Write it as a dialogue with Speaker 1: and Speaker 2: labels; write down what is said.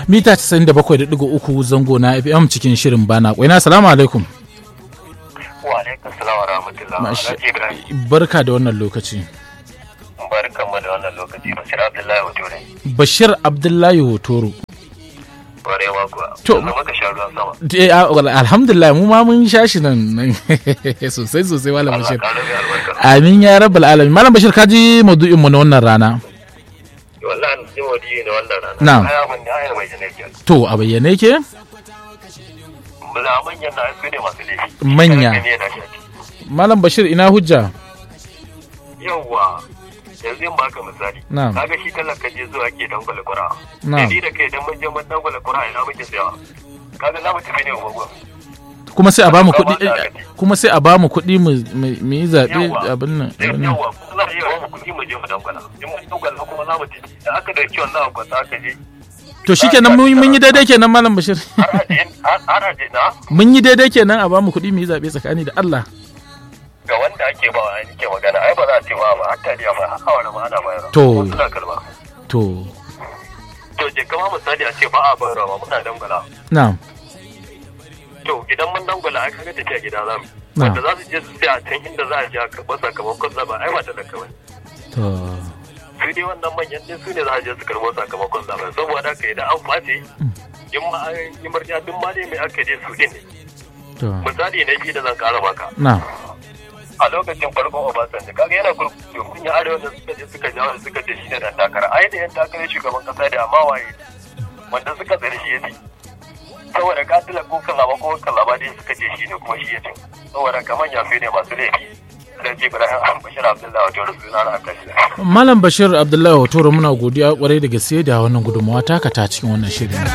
Speaker 1: mita 97.3 zango na fm cikin shirin bana kwaina salamu alaikum
Speaker 2: wa alaikum salam wa rahmatullah
Speaker 1: Masha-
Speaker 2: Alhaji Ibrahim
Speaker 1: barka da wannan lokaci
Speaker 2: barkanmu da wannan lokaci Bashir Abdullahi Hoture
Speaker 1: bashir abdullahi hotoro
Speaker 2: kwarewa kuwa
Speaker 1: To.
Speaker 2: yanzu maka sha ruwan sama
Speaker 1: Eh, ah, wal- alhamdulillah mu ma mun sha shi nan nan. sosai sosai malam
Speaker 2: Allah
Speaker 1: bashir
Speaker 2: ka rabe albarka
Speaker 1: amin ya rabbal alamin malam bashir ka ji maudu'in mu na wannan rana
Speaker 2: wallahi an ji wadi ne wannan rana
Speaker 1: Na'am.
Speaker 2: ai abin da ai mai jane ke
Speaker 1: to a bayyane ke
Speaker 2: bula manyan na su ne masu laifi
Speaker 1: Manya.
Speaker 2: Kada ka ne da shi
Speaker 1: malam bashir ina hujja
Speaker 2: yawwa yanzu in baka misali
Speaker 1: Na'am.
Speaker 2: kaga shi talaka je zuwa ke dangwala kura
Speaker 1: Na'am.
Speaker 2: ni da kai dan mun je mun dangwala kura ina muke tsayawa kaga za mu tafi ne gogo
Speaker 1: kuma sai a bamu
Speaker 2: Kamar
Speaker 1: kuɗi
Speaker 2: da aka ce.
Speaker 1: kuma sai a bamu kuɗi mu mu- mu yi zaɓe
Speaker 2: Yawwa.
Speaker 1: abin nan abin nan.
Speaker 2: yawa kuma za a iya mu kuɗi mu je mu dangwala in mun dangwala kuma za mu tafi da aka da kiwon na kwata aka je
Speaker 1: to shikenan mun mun yi daidai kenan malam bashir
Speaker 2: har aje har aje na
Speaker 1: mun yi daidai kenan a bamu kuɗi mu yi zaɓe tsakani da Allah
Speaker 2: ga wanda ake ba wa ke magana ai ba za a ce ba ba hatta da ba hawa da ma ana bayarwa
Speaker 1: To.
Speaker 2: Kuma suna kalma
Speaker 1: to
Speaker 2: to je kama misali a ce ba a bayarwa ba muna dangwala
Speaker 1: na'am
Speaker 2: to idan mun dangwala ai kaga tafiya gida za mu
Speaker 1: Na.
Speaker 2: wanda za su je su tsaya a can inda za a je a karɓar sakamakon zaba ai ba talaka ba
Speaker 1: to
Speaker 2: su dai wannan manyan din su ne za a je su karɓo sakamakon zaben saboda haka idan an face in ma an yi murya duk ma dai mai aka je su din ne
Speaker 1: to
Speaker 2: misali na biyu da zan kara maka
Speaker 1: na'am
Speaker 2: a lokacin farkon Obasanjo kaga yana kurkuku kun yi arewa da suka je suka jawo da suka ce shi ne dan takara ai da yan takarar shugaban kasa da amma waye wanda suka tsare shi yace saboda katila ko kalaba ko kalaba dai suka ce shi ne kuma shi yace saboda kaman yafe ne masu laifi dan ce Ibrahim Bashir Abdullahi wato da suna na akashi
Speaker 1: Malam Bashir Abdullahi Hotoro muna godiya kwarai da gaske da wannan gudunmawa taka ta cikin wannan shirin.